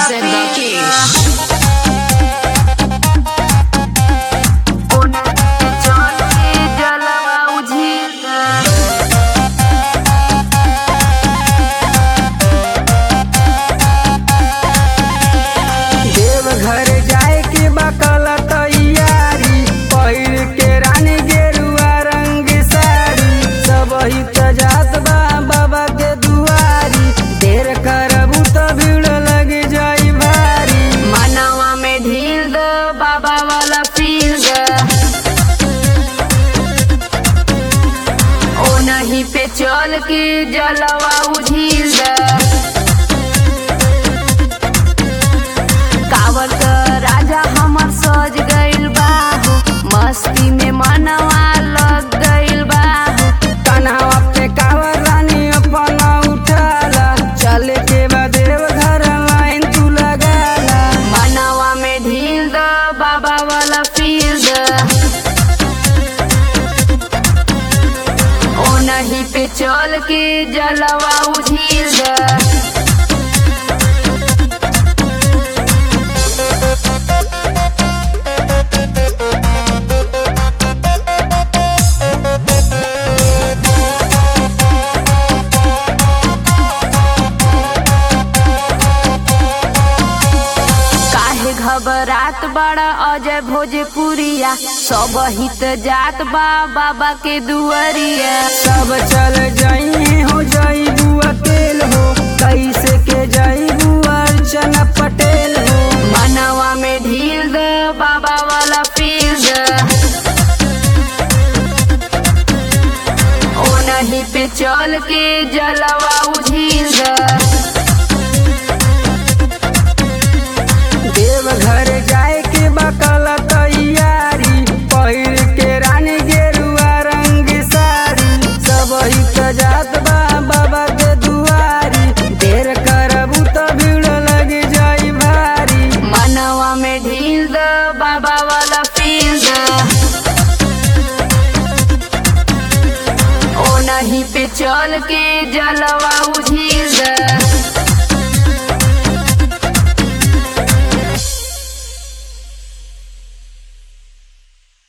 Represent the King. Deoghar जाए के बकल तैयारी पहिर के रानी गेरुआ रंग साड़ी सब ही जात बा बाबा के दुआरी देर करबू तो भीड़ लग जाई भारी मनवा में ढील दो बाबा वाला फील दो ओ नहीं पे चल के जलवा उझील दो कावर का राजा हमर सज गइल बाहू मस्ती में मनवा लग गइल बाहू कन्हवा पे कावर रानी अपना उठाला चले के बाद देवघर लाइन तू लगाला मनवा में ढील दो बाबा वाला फील दो ओ नहीं पे चल के जलवा उझील दो काहे घबरात बड़ा अजय भोजपुरिया सब हित जात बा बाबा के दुआरिया सब चल जाई हो जाई बुआ तेल हो कैसे के जाई बुआ अर्चना पटेल हो मनवा में ढील दो बाबा वाला फील दो ओ नहीं पे चल के जलवा उझील दो देवघर जाए के बकल तैयारी पहिर के रानी गेरुआ रंग साड़ी सब ही जात बा बाबा के दुआरी देर करबू तो भीड़ लग जाई भारी मनवा में ढील दो बाबा वाला फील दो ओ नहीं पे चल के जलवा उझील दो